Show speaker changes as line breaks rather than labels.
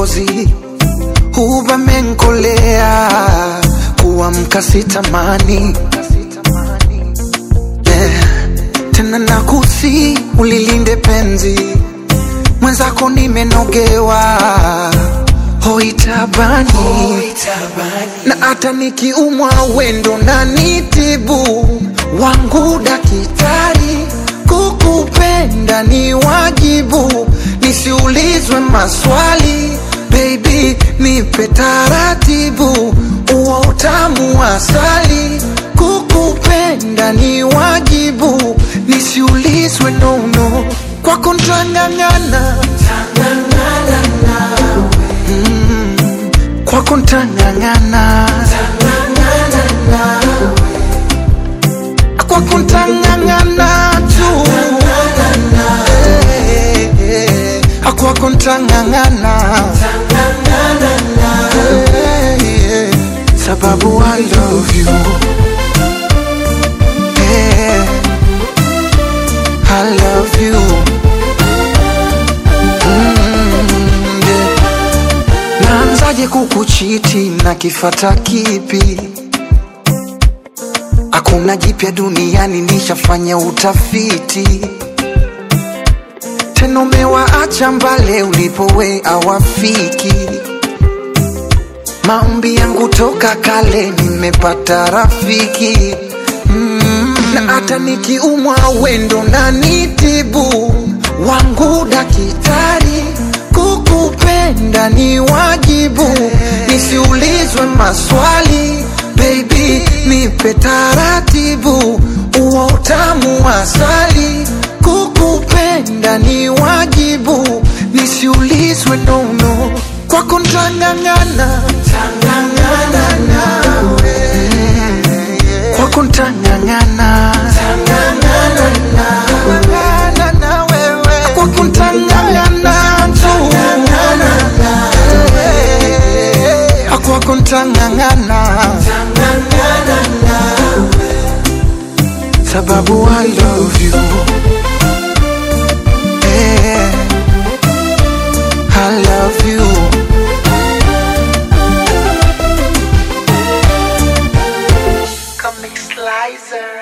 kikozi huba menkolea kuamka sitamani yeah. tena nakusi ulilinde penzi mwenzako nimenogewa hoitabani na hata nikiumwa wendo na nitibu wangu dakitari kukupenda ni wajibu nisiulizwe maswali baby nipe taratibu uo utamu wa asali kukupenda ni wajibu nisiulizwe nono kwako ntang'ang'ana Mm, kwako ntang'ang'ana kwako ntang'ang'ana tu Eh, eh, eh, kwako ntang'ang'ana Eh, eh, sababu I love you Eh, I love you Mm, yeah. Naanzaje kukuchiti na kifata kipi? Hakuna jipya duniani, nishafanya utafiti. Tena umewaacha mbale ulipowe awafiki. Maombi yangu toka kale, nimepata rafiki mm. Na hata nikiumwa wendo na nitibu wangu dakitari, kukupenda ni wajibu, nisiulizwe maswali baby, nipe taratibu, uo utamu wa asali, kukupenda ni wajibu, nisiulizwe nono, kwako ntang'ang'ana kwako ntang'ang'ana kwako ntang'ang'ana tu kwako ntang'ang'ana sababu I love you Eh, I love you
Comic Slicer.